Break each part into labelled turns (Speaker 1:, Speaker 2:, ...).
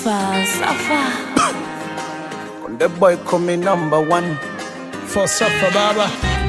Speaker 1: Safa, Safa.
Speaker 2: The boy coming number one.
Speaker 3: For Safa Baba.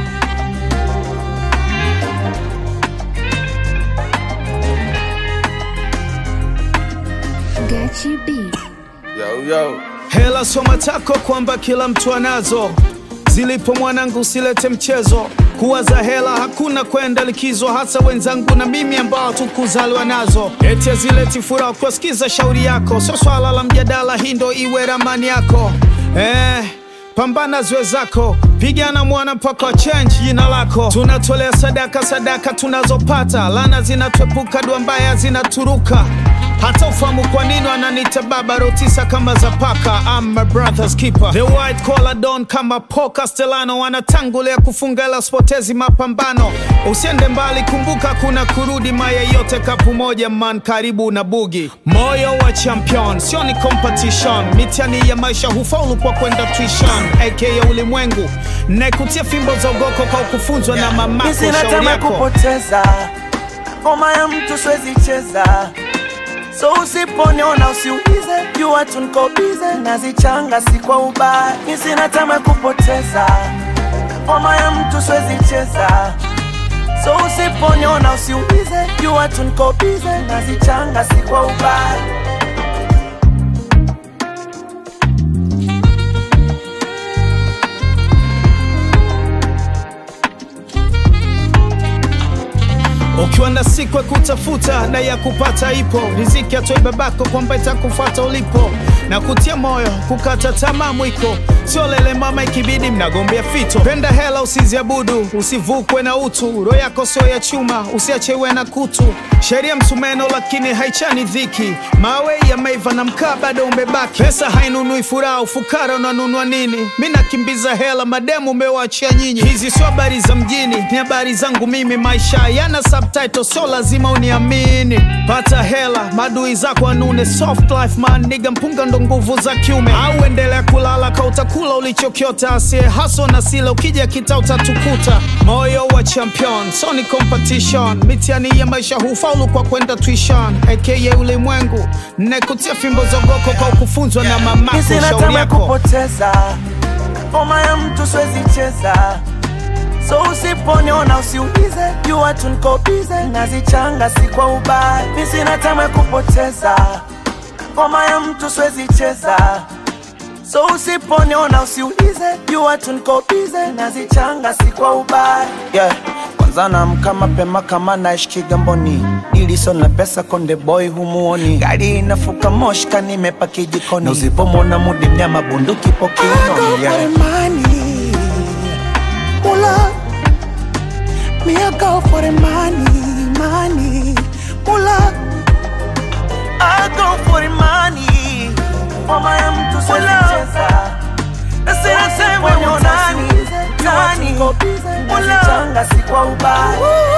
Speaker 1: Gachi B.
Speaker 2: Yo, yo.
Speaker 3: Hela soma tako kwamba kila mtu anazo, zilipo mwanangu usilete mchezo. Kuwaza hela hakuna kwenda likizo, hasa wenzangu na mimi ambao tukuzaliwa nazo. Eti hazileti furaha kuwasikiza shauri yako, sio swala la mjadala, hii ndo iwe ramani yako eh. Pambana zwe zako, pigana mwana mpaka change jina lako. Tunatolea sadaka, sadaka tunazopata, lana zinatwepuka, dua mbaya zinaturuka. Hata ufahamu kwa nini wananiita baba rotisa kama za paka. I'm my brother's keeper, the white collar don kama Paul Castellano, wanatangulia kufunga ila spotezi mapambano. Usiende mbali, kumbuka kuna kurudi, maya yote kapu moja man, karibu na bugi. Moyo wa champion sio ni competition, mitihani ya maisha hufaulu kwa kwenda tuition, aka ulimwengu naikutia fimbo za ugoko kwa kufunzwa na mamako.
Speaker 4: Mi sina
Speaker 3: Shauri
Speaker 4: tamaa
Speaker 3: yako
Speaker 4: kupoteza ngoma ya mtu siwezi cheza, so usiponiona usiulize, jua tu niko bize, nazichanga si kwa ubaya. Mi sina tamaa kupoteza ngoma ya mtu siwezi cheza, so usiponiona usiulize, jua tu niko bize, nazichanga si kwa ubaya.
Speaker 3: Ukiwa na siku ya kutafuta na ya kupata ipo, riziki atoe babako kwamba itakufuata ulipo, na kutia moyo kukata tamaa mwiko, sio lele mama, ikibidi mnagombea fito. Penda hela usiziabudu, usivukwe na utu, roho yako sio ya chuma, usiachewe na kutu. Sheria msumeno lakini haichani dhiki, mawe yameiva na mkaa bado umebaki. Pesa hainunui furaha, ufukara unanunua nini? Mi nakimbiza hela, mademu umewachia nyinyi. Hizi sio habari za mjini, ni habari zangu mimi. Maisha yana subtitle, sio lazima uniamini. Pata hela, madui zako anune. Soft life man, niga mpunga ndo nguvu za kiume. Au endelea kulala ka utakula ulichokiota, asiye haso na sila, ukija kita utatukuta. Moyo wa champion, so ni competition. Mitihani ya maisha hufaulu kwa kwenda tuition, aka ulimwengu. Nekutia fimbo zogoko kwa kufunzwa na mamako.
Speaker 4: Mi sina
Speaker 3: Shauri
Speaker 4: tamaa
Speaker 3: yako
Speaker 4: kupoteza ngoma ya mtu siwezi cheza, so usiponiona usiulize, jua tu niko bize, nazichanga si kwa ubaya. Mi sina tamaa kupoteza ngoma ya mtu siwezi cheza, so usiponiona usiulize, jua tu niko bize, nazichanga si kwa ubaya.
Speaker 2: Yeah. Kwanza naamka mapema kama naishi Kigamboni, iliso na pesa konde boy humuoni, gari inafuka moshka nimepaki jikoni, na usipomwona mudi mnyama bunduki po kiunoni. Yeah.
Speaker 4: money. Mula. Me I go for the money, money. Mula. I go for the money. Mama ya mtu siwezi Nasema sema nani, nani. Mula. Changa si kwa ubaya.